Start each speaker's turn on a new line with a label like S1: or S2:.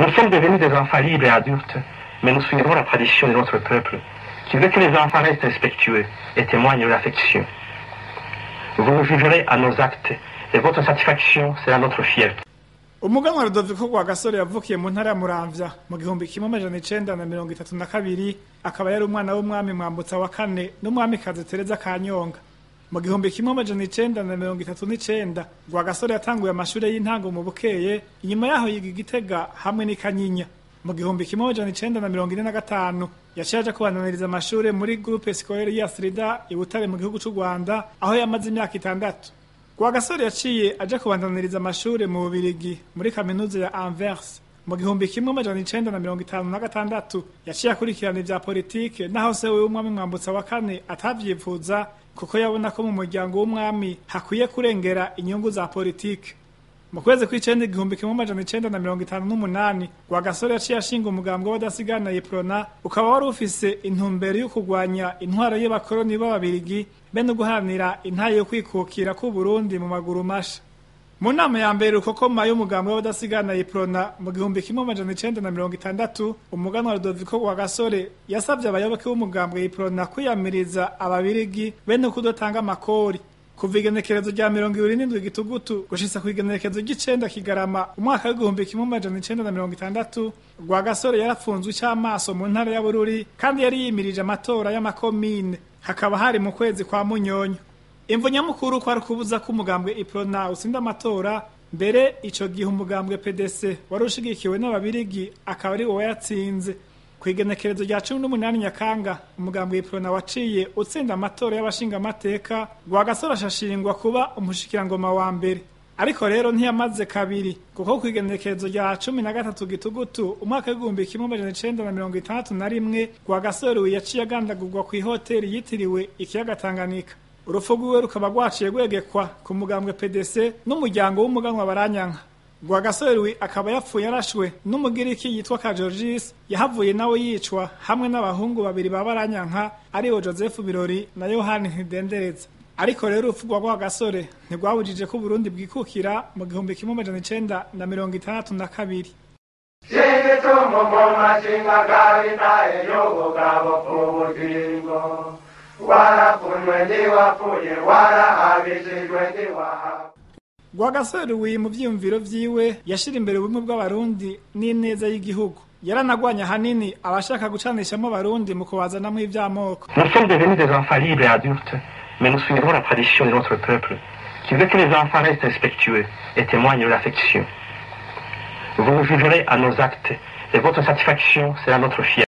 S1: Nous sommes devenus des enfants libres et adultes, mais nous suivrons la tradition de notre peuple, qui veut que les enfants restent respectueux et témoignent de l'affection. Vous nous jugerez à nos actes, et votre satisfaction sera notre fierté.
S2: umuganwa rudoviko rwa gasore yavukiye mu ntara ya muramvya mu gihumbi kimwe amajana icenda na mirongo itatu na kabiri akaba yari umwana w'umwami mwambutsa wa kane n'umwamikazi tereza kanyonga mu gihumbi kimwe amajana icenda na mirongo itatu n'icenda rwa gasore yatanguye amashure y'intango mu bukeye inyuma yaho yiga igitega hamwe n'ikanyinya mu gihumbi kimwe amajana icenda na mirongo ine na gatanu yaciye aja kubandaniriza amashure muri groupe scolaire ya srida i butare mu gihugu c'u rwanda aho yamaze imyaka itandatu Rwagasore yaciye aja kubandaniriza amashure mu Bubirigi muri kaminuza ya Anvers mu gihumbi kimwe amajana icenda na mirongo itanu na gatandatu yaciye akurikirana ivya politike naho se wewe umwami mwambutsa wa kane atavyifuza kuko yabona ko mu muryango w'umwami hakwiye kurengera inyungu za politike mu kwezi kw'icenda igihumbi kimwe amajana icenda na mirongo itanu n'umunani Rwagasore yaciye ashinga umugambwe w'abadasigana Yeprona ukaba wari ufise intumbero yo kurwanya intwaro y'abakoroni b'ababirigi be no guharanira intaye yo kwikukira k'u Burundi mu maguru masha mu nama ya mbere rukokoma y'umugambwe w'abadasigana Yeprona mu gihumbi kimwe amajana icenda na mirongo itandatu umuganwa Rudoviko Rwagasore yasavye abayoboke b'umugambwe Yeprona kwiyamiriza ababirigi be no kudatanga amakori kuva igenekerezo rya mirongo ibiri n'indwi gitugutu gushitsa ku igenekerezo ry'icenda kigarama umwaka w'igihumbi kimwe amajana icenda na mirongo itandatu rwagasore yarafunzwe ic'amaso mu ntara ya bururi kandi yari yimirije amatora y'amakomine hakaba hari mu kwezi kwa munyonyo imvo nyamukuru kwari kubuza ko umugambwe iprona utsinda amatora mbere ico gihe umugambwe pdc wari ushigikiwe n'ababirigi akaba ari wowe yatsinze ku igenekerezo rya cumi n'umunani nyakanga umugambwe iprona waciye utsinda amatora y'abashingamateka rwagasore ashashingwa kuba umushikirangoma wa mbere ariko rero ntiyamaze kabiri kuko ku igenekerezo rya cumi na gatatu gitugutu umwaka w'igihumbi kimwe amajana icenda na mirongo itandatu na rimwe rwagasore yaciye agandagurwa ku ihoteri yitiriwe ikiyaga tanganyika urupfu rwiwe rukaba rwaciye rwegekwa ku mugambwe pdc n'umuryango w'umuganwa baranyanka Rwagasore akaba yapfuye arashwe n'umugiriki yitwa Kajorgis yahavuye nawe yicwa hamwe n'abahungu babiri babaranyanka aribo Joseph Birori na Yohani Ntidendereza ariko rero urupfu rwa Rwagasore ntirwabujije ko Burundi bwikukira mu gihumbi kimwe amajana icenda na mirongo itandatu na kabiri
S3: Shingitumbo ngoma shingagari naye y'ubugabo ku bugingo warafunwe ntiwapfuye warahabishijwe ntiwahabwa
S2: Rwagasore wi mu vyiyumviro vyiwe yashira imbere ubumwe bw'abarundi n'ineza y'igihugu yaranagwanya hanini abashaka gucanishamo abarundi mu kubazanamwo ivy'amoko
S1: Nous sommes devenus des enfants libres et adultes, mais nous suivrons la tradition de notre peuple, qui veut que les enfants restent respectueux et témoignent de l'affection. Vous nous jugerez à nos actes, et votre satisfaction sera notre fierté.